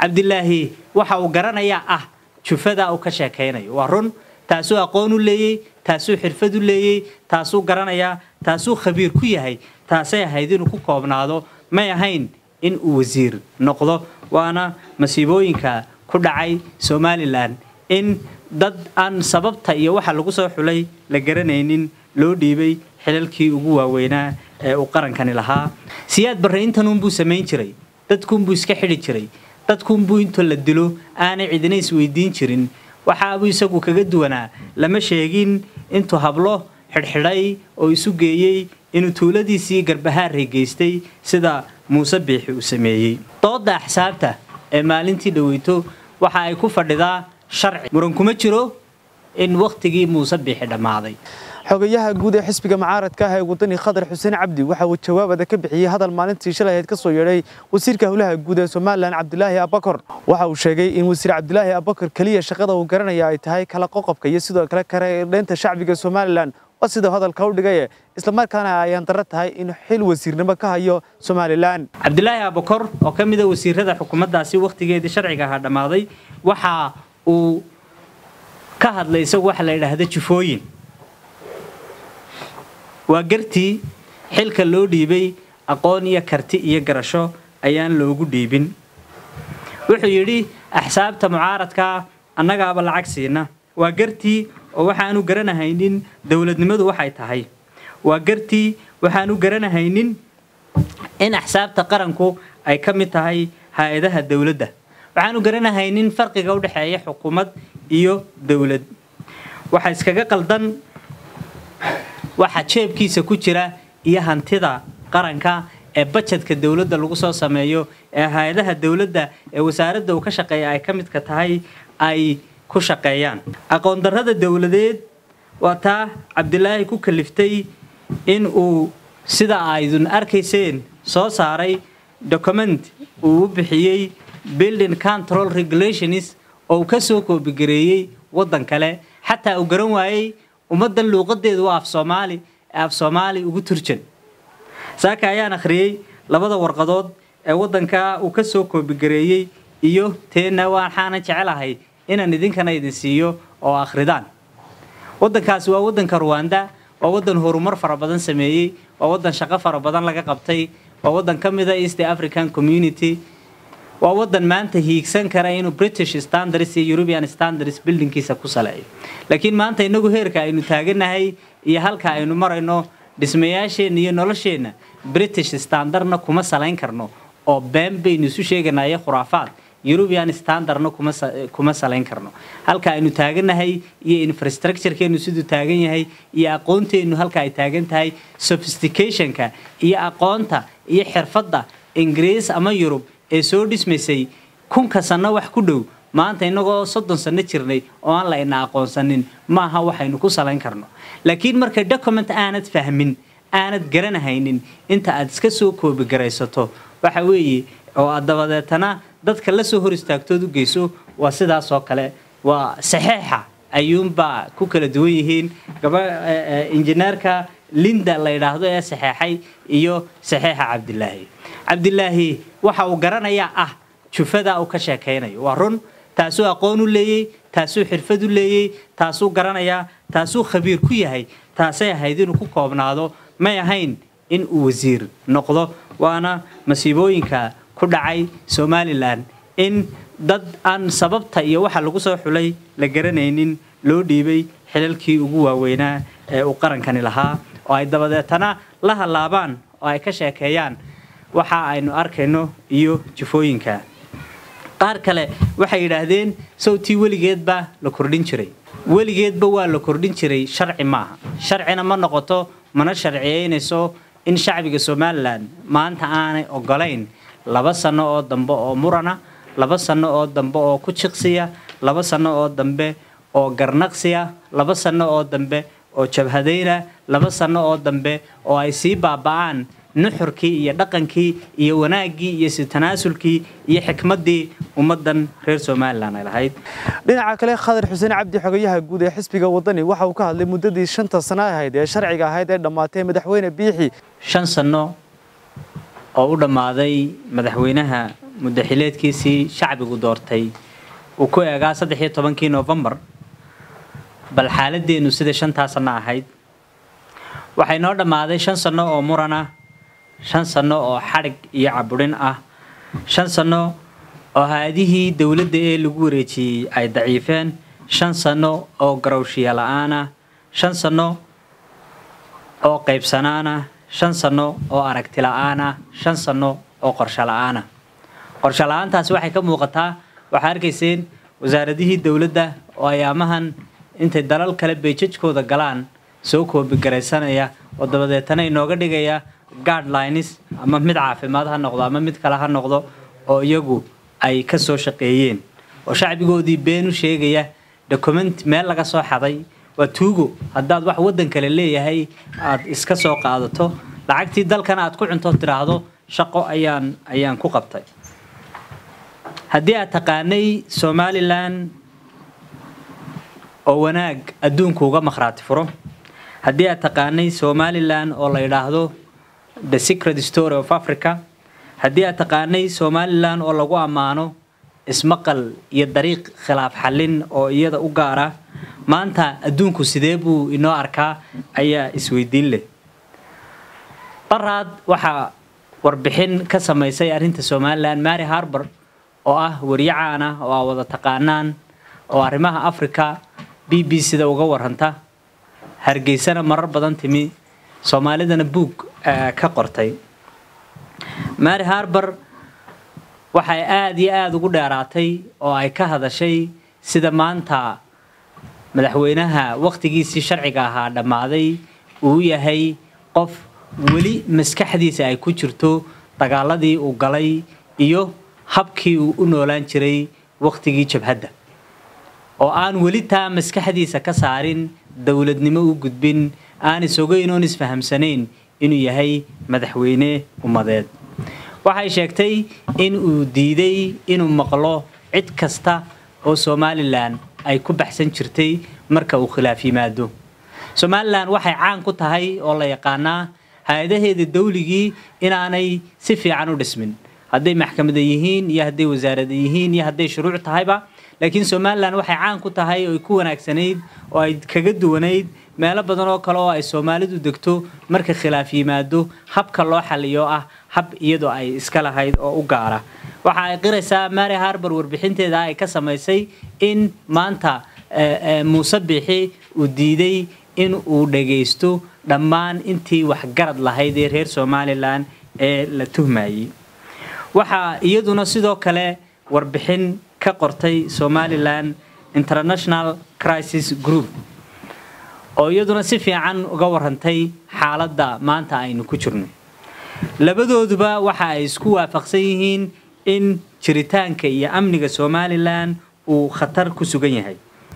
cabdilaahi waxa uu garanayaa ah jufada uu ka sheekaynayo waa run taasuu aqoon u leeyey taasuu xirfad u leeyey taasuu garanayaa taasuu khabiir ku yahay taasay ahayd inuu ku koobnaado may ahayn in uu wasiir noqdo waana masiibooyinka ku dhacay somalilan in dad aan sababta iyo waxa lagu soo xulay la garanaynin loo dhiibay xilalkii ugu waaweynaa ee uu qarankani lahaa siyaad barre intanuunbuu samayn jiray dadkuunbuu iska xidhi jiray dadkuunbuu inta la dilo aanay cidina isweydiin jirin waxaabuu isagu kaga duwanaa lama sheegin intuu hablo xidhxidhay oo isu geeyey inuu tuuladiisii garbahaarray geystay sida muuse biixi uu sameeyey doodda axsaabta ee maalintii dhoweyto waxa ay ku fadhidaa sharci muran kuma jiro in wakhtigii muuse biixi dhammaaday xogayaha guud ee xisbiga mucaaradka ah ee wadani khadar xuseen cabdi waxa uu jawaabada ka bixiyey hadal maalintii shalay ahayd ka soo yeedhay wasiirka howlaha guud ee somalilan cabdilaahi abakor waxa uu sheegay in wasiir cabdilaahi abakor keliya shaqada uu garanaya ay tahay kala qoqobka iyo sidoo kale karedheynta shacbiga somalilan waa sida hadalka u dhigaye islamarkaana ayaan darro tahay in xil wasiirnimo ka hayo somalilan cabdilaahi abakor oo ka mida wasiirada xukuumaddaasi wakhtigeedii sharciga ahaa dhammaaday waxa uu ka hadlay isagu waxa la yidhaahda jufooyin waa gartii xilka loo dhiibay aqoon iyo karti iyo garasho ayaan loogu dhiibin wuxuu yidhi axsaabta mucaaradkaa annagaaba lacag siina waa gartii oo waxaanu garanahaynin dowladnimadu waxay tahay waa gartii waxaanu garanahaynin in axsaabta qaranku ay ka mid tahay hay-adaha dowladda waxaanu garanahaynin farqiga u dhexeeya xukuumad iyo dowlad waxa iskaga qaldan waxa jeebkiisa ku jira iyo hantida qaranka ee bajedka dowladda lagu soo sameeyo ee hay-adaha dowladda ee wasaaradda uu ka shaqeeya ay ka midka tahay ay ku shaqeeyaan aqoon darrada dowladeed waa taa cabdilaahi ku kaliftay in uu sida aydun arkayseen soo saaray document uu u bixiyey building control regulations oo uu ka soo koobigareeyey waddan kale xataa uu garan waayey ummaddan luuqadeedu waa af soomaali ee af soomaali ugu turjan saaka ayaan akhriyey labada warqadood ee waddanka uu ka soo koobigareeyey iyo teenna waxaanan jecelahay inaan idinkana idin siiyo oo akhridaan waddankaasi waa waddanka ruwanda waa waddan horumar fara badan sameeyey waa waddan shaqo fara badan laga qabtay waa waddan ka mida east african community waa waddan maanta hiigsan kara inuu british standards iyo european standards buildingkiisa ku saleeyo laakiin maanta inagu heerka aynu taaganahay iyo halka aynu marayno dhismayaasheenna iyo nolosheenna british standardna kuma salayn karno oo been baynu isu sheeganayo khuraafaad european standardna kuma salayn karno halka aynu taaganahay iyo infrastructurekeenu siduu taagan yahay iyo aqoonteennu halka ay taagan tahay sophisticationka iyo aqoonta iyo xirfadda ingiriis ama yurub ee soo dhismaysay kunka sanno wax ku dhow maanta innagoo soddon sanno jirnay oo aan la ina aqoonsanin maaha waxaynu ku salayn karno laakiin marka document aanad fahmin aanad garanahaynin inta aad iska soo koobigaraysato waxa weeye oo aad dabadeetana dadka la soo hor istaagtood u geyso waa sidaas oo kale waa saxeixa ayuunbaa ku kala duwan yihiin gaba injineerka linda la yidhaahdo ee saxeexay iyo saxeixa cabdilaahi cabdilaahi waxa uu garanayaa ah jufada uu ka sheekaynayo waa run taasuu aqoon u leeyey taasuu xirfad u leeyey taasuu garanayaa taasuu khabiir ku yahay taasay ahayd inuu ku koobnaado may ahayn in uu wasiir noqdo waana masiibooyinka ku dhacay somalilan in dad aan sababta iyo waxa lagu soo xulay la garanaynin loo dhiibay xilalkii ugu waaweynaa ee uu qarankani lahaa oo ay dabadeetana la hallaabaan oo ay ka sheekeeyaan waxa aynu arkayno iyo jufooyinka qaar kale waxay yidhaahdeen sawtii weligeedba la kordhin jiray weligeedba waa la kordhin jiray sharci maaha sharcina ma noqoto mana sharciyeynayso in shacbiga somalilan maanta aanay ogolayn laba sanno oo dambe oo murana laba sanno oo dambe oo ku jiqsiya laba sanno oo dambe oo garnaqsiya laba sanno oo dambe oo jabhadayna laba sanno oo dambe oo ay sii baaba'aan nuxurkii iyo dhaqankii iyo wanaaggii iyo si tanaasulkii iyo xikmaddii ummaddan reer somalilan ay lahayd dhinaca kale khadar xuseen cabdi xogayaha guud ee xisbiga wadani waxa uu ka hadlay muddadii shanta sano ahayd ee sharciga ahayd ee dhammaatay madaxweyne biixi shan sanno oo u dhammaaday madaxweynaha muddaxileedkiisii shacbigu doortay uu ku eegaa saddex iyo tobankii noofembar bal xaaladeennu sida shantaa sanno ahayd waxay noo dhammaaday shan sanno oo muran ah shan sanno oo xadhig iyo caburin ah shan sanno oo hay-adihii dowladda ee lagu wareejiyey ay daciifeen shan sanno oo garowshiya la-aan ah shan sanno oo qaybsanaan ah shan sanno oo aragti la-aan ah shan sanno oo qorsho la-aan ah qorsho la-aantaasi waxay ka muuqataa waxaa arkayseen wasaaradihii dowladda oo ayaamahan intay dalal kale beejajkooda galaan soo koobigaraysanaya oo dabadeetana inooga dhigaya guardlines ama mid caafimaad ha noqdo ama mid kale ha noqdo oo iyagu ay ka soo shaqeeyeen oo shacbigoodii been u sheegaya document meel laga soo xaday waa tuugo haddaad wax waddan kale leeyahay aad iska soo qaadato lacagtii dalkan aad ku cunto tiraahdo shaqo ayaan ayaan ku qabtay haddii aad taqaanay somalilan oo wanaag adduunku uga makhraati furo haddii aad taqaanay somalilan oo la yidhaahdo the secret story of africa haddii aad taqaanay somalilan oo lagu ammaano ismaqal iyo dariiq khilaaf xallin oo iyada u gaara maanta adduunku sidee buu inoo arkaa ayaa isweydiin leh baraad waxaa warbixin ka samaysay arrinta somalilan mary harbor oo ah wariye caan ah oo aa wada taqaanaan oo arrimaha africa b b sida uga waranta hargeysana marar badan timi soomaalidana buug ka qortay mary harbor waxay aada iyo aada ugu dheeraatay oo ay ka hadashay sida maanta madaxweynaha wakhtigiisii sharciga ahaa dhammaaday uu yahay qof weli maskaxdiisa ay ku jirto dagaaladii uu galay iyo habkii uu u noolaan jiray wakhtigii jabhadda oo aan weli taa maskaxdiisa ka saarin dowladnimo u gudbin aan isogeyn oon isfahamsanayn inuu yahay madaxweyne ummadeed waxay sheegtay in uu diiday inuu maqlo cid kasta oo somalilan ay ku baxsan jirtay marka uu khilaaf yimaado somalilan waxay caan ku tahay oo la yaqaanaa hay-adaheeda dawligii inaanay si fiican u dhismin hadday maxkamada yihiin iyo hadday wasaarada yihiin iyo hadday shuruuc tahayba laakiin somalilan waxay caan ku tahay oo ay ku wanaagsanayd oo ay kaga duwanayd meelo badan oo kale oo ay soomaalidu degto marka khilaaf yimaado habka loo xaliyo ah hab iyadoo ay iska lahayd oo u gaara waxa ay qiraysaa mary harbor warbixinteeda ay ka samaysay in maanta muuse bixi uu diiday in uu dhagaysto dhammaan intii waxgarad lahayd ee reer somalilan ee la tuhmayey waxaa iyaduna sidoo kale warbixin ka qortay somalilan international crisis group oo iyaduna si fiican uga warantay xaaladda maanta aynu ku jirno labadooduba waxa ay isku waafaqsan yihiin in jiritaanka iyo amniga somalilan uu khatar ku sugan yahay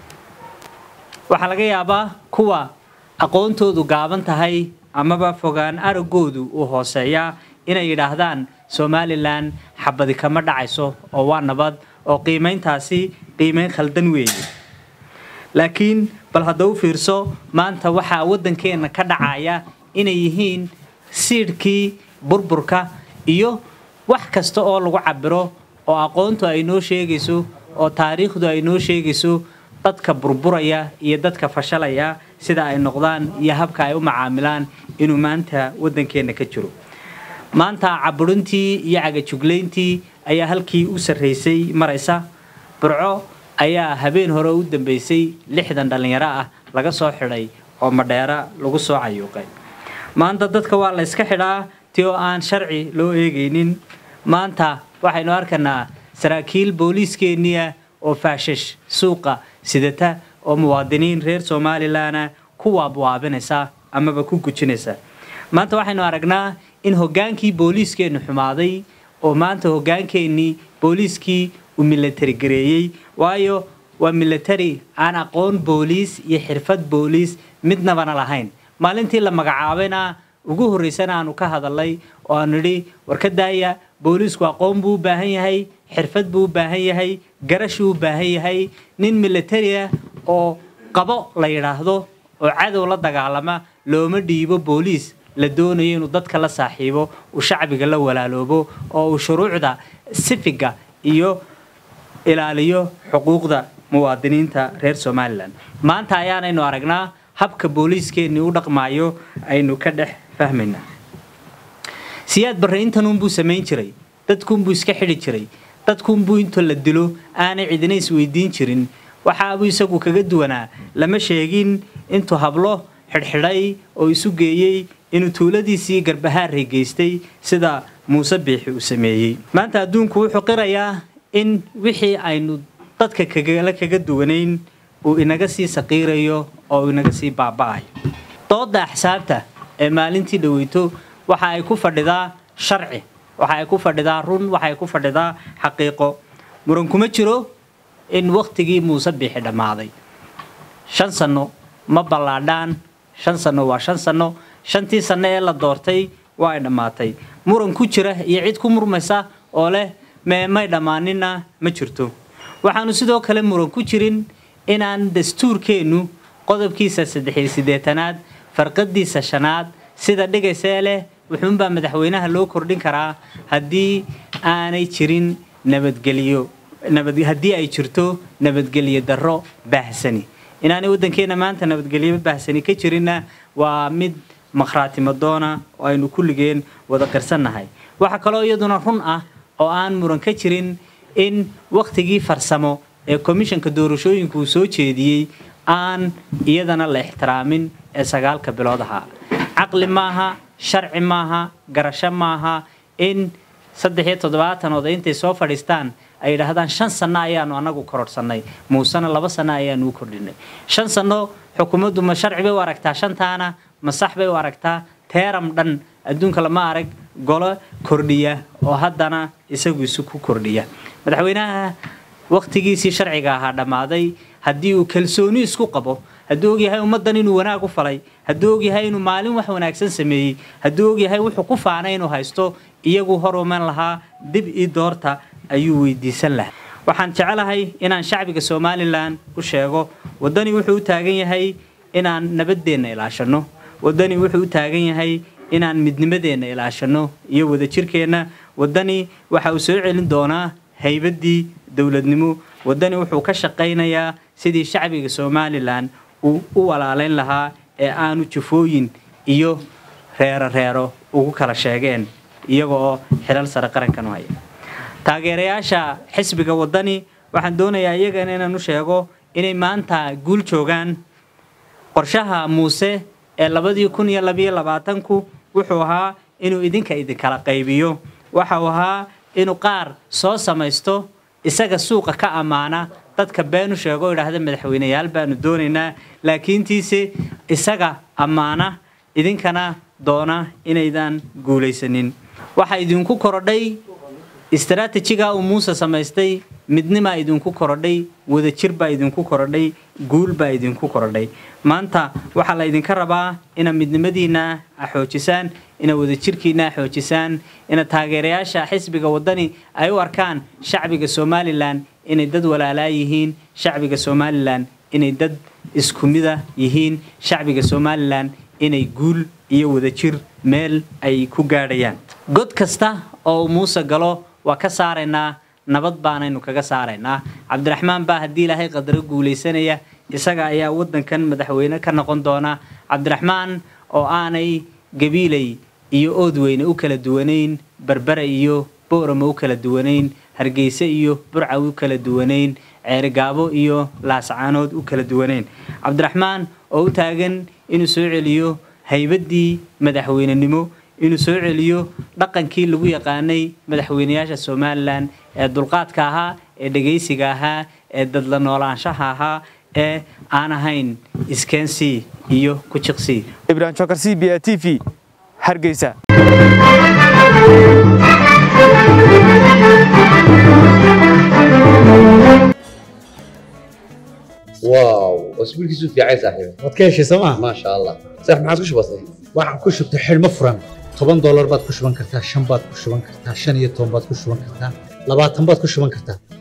waxaa laga yaabaa kuwa aqoontoodu gaaban tahay amaba fogaan aragoodu uu hooseeyaa inay yidhaahdaan somalilan xabadi kama dhacayso oo waa nabad oo qiimayntaasi qiimayn khaldan weeye laakiin bal hadda u fiirso maanta waxaa waddankeenna ka dhacaya inay yihiin siidhkii burburka iyo wax kasta oo lagu cabiro oo aqoontu ay noo sheegayso oo taariikhdu ay noo sheegayso dadka burburaya iyo dadka fashalaya sida ay noqdaan iyo habka ay u macaamilaan inuu maanta waddankeenna ka jiro maanta caburintii iyo cagajuglayntii ayaa halkii u sarraysay maraysa burco ayaa habeen hore u dambeysay lixdan dhallinyaro ah laga soo xidhay oo madheera lagu soo cayuuqay maanta dadka waa la yska xidhaa ti oo aan sharci loo eegaynin maanta waxaynu arkanaa saraakiil booliiskeeniya oo faashash suuqa sidata oo muwaadiniin reer somalilanna ku waabwaabinaysa amaba ku gujinaysa maanta waxaynu aragnaa in hoggaankii booliiskeennu xumaaday oo maanta hoggaankeenii booliiskii uu milatari gareeyey waayo waa milatari aan aqoon booliis iyo xirfad booliis midnabana lahayn maalintii la magacaabayna ugu horraysana aanu ka hadalnay oo aanu nidhi war ka daaya booliisku aqoon buu u baahan yahay xirfad buu u baahan yahay garashuu u baahan yahay nin milatari ah oo qabo la yidhaahdo oo cadow la dagaalama looma dhiibo booliis la doonayo inuu dadka la saaxiibo uu shacbiga la walaaloobo oo uu shuruucda sifiga iyo ilaaliyo xuquuqda muwaadiniinta reer somalilan maanta ayaanaynu aragnaa habka booliiskeenii u dhaqmaayo aynu ka dhex fahmaynaa siyaad barre intanuunbuu samayn jiray dadkuunbuu iska xidhi jiray dadkuunbuu inta la dilo aanay cidina isweydiin jirin waxaabuu isagu kaga duwanaa lama sheegin intuu hablo xidhxidhay oo isu geeyey inuu tuuladiisii garbahaarray geystay sida muuse biixi uu sameeyey maanta adduunku wuxuu qirayaa in wixii aynu dadka kagala kaga duwanayn uu inaga sii saqiirayo oo uu inaga sii baaba'ayo dooda axsaabta ee maalintii dhaweyto waxa ay ku fadhidaa sharci waxa ay ku fadhidaa run waxa ay ku fadhidaa xaqiiqo muran kuma jiro in wakhtigii muuse biixi dhammaaday shan sanno ma ballaadhaan shan sanno waa shan sanno shantii sanno ee la doortay waa ay dhammaatay muran ku jira iyo cid ku murmaysa oo leh mee may dhammaanina ma jirto waxaanu sidoo kale muran ku jirin inaan dastuurkeennu qodobkiisa saddexiyo siddeetanaad farqadiisa shanaad sida dhigaysee leh wuxuunbaa madaxweynaha loo kordhin karaa haddii aanay jirin nabadgelyo haddii ay jirto nabadgelyo darro baahsani inaanay waddankeenna maanta nabadgelyo baahsani ka jirinna waa mid makhraatimo doona oo aynu kulligeen wada qirsannahay waxaa kaloo iyaduna run ah oo aan muran ka jirin in wakhtigii farsamo ee komishanka doorashooyinku uu soo jeediyey aan iyadana la ixtiraamin ee sagaalka bilood ahaa caqli maaha sharci maaha garasho maaha in saddex iyo toddobaatan oday intay soo fadhiistaan ay yidhaahdaan shan sanno ayaanu annagu kororhsannay muusena laba sanno ayaanu u kordhinay shan sanno xukuumaddu ma sharci bay u aragtaa shantaana ma sax bay u aragtaa teeram dhan adduunka lama arag golo kordhiya oo haddana isagu isu ku kordhiya madaxweynaha wakhtigiisii sharciga ahaa dhammaaday haddii uu kalsooni isku qabo hadduu ogyahay ummaddan inuu wanaag u falay hadduu ogyahay inuu maalin wax wanaagsan sameeyey hadduu ogyahay wuxuu ku faanay inuu haysto iyagu hor uman lahaa dib ii doorta ayuu weydiisan lahaa waxaan jecelahay inaan shacbiga somalilan u sheego waddani wuxuu u taagan yahay inaan nabaddeenna ilaashanno waddani wuxuu u taagan yahay inaan midnimadeenna ilaashanno iyo wadajirkeenna waddani waxa uu soo celin doonaa haybaddii dowladnimo waddani wuxuu ka shaqaynayaa sidii shacbiga somalilan uu u walaalayn lahaa ee aanu jufooyin iyo reero reero ugu kala sheegeen iyaga oo xilal sare qarankan u haya taageerayaasha xisbiga waddani waxaan doonayaa iyagana inaan u sheego inay maanta guul joogaan qorshaha muuse ee labadii kun iyo labayo labaatanku wuxuu ahaa inuu idinka idinkala qaybiyo waxau ahaa inuu qaar soo samaysto isaga suuqa ka ammaana dadka beenu sheego idhaahda madaxweyneyaal baanu doonaynaa laakiintiise isaga ammaana idinkana doona inaydan guulaysanin waxaa idinku korodhay istaraatijiga uu muuse samaystay midnimaa idinku korodhay wadajir baa idinku korodhay guul baa idinku korodhay maanta waxaa la ydinka rabaa inaad midnimadiinna xoojisaan inaad wadajirkiinna xoojisaan inaad taageerayaasha xisbiga waddani ay u arkaan shacbiga somalilan inay dad walaalaa yihiin shacbiga somalilan inay dad isku mida yihiin shacbiga somalilan inay guul iyo wadajir meel ay ku gaadhayaan god kasta oo uu muuse galo waa ka saaraynaa nabad baanaynu kaga saaraynaa cabdiraxmaan baa haddii ilaahay qadaro guulaysanaya isaga ayaa waddankan madaxweyne ka noqon doona cabdiraxmaan oo aanay gabiilay iyo oodweyne u kala duwanayn berbere iyo boorama u kala duwanayn hargeyse iyo burca u kala duwanayn ceerigaabo iyo laascaanood u kala duwanayn cabdiraxmaan oo u taagan inuu soo celiyo haybaddii madaxweynenimo inuu soo celiyo dhaqankii lagu yaqaanay madaxweynayaasha somalilan ee dulqaadka ahaa ee dhegaysiga ahaa ee dadla noolaanshaha ahaa ee aan ahayn iskeensi iyo kujiqsi ibrahim jokar c b a t v hargeysa واو اسبوعك في عين صاحبي waad ka heshay sooma ما شاء الله صح ما عادش بسيط waxaan ku shubtay xidhmo furan toban doolar baad ku shuban kartaa shan baad ku shuban kartaa shan iyo toban baad ku shuban kartaa labaatan baad ku shuban kartaa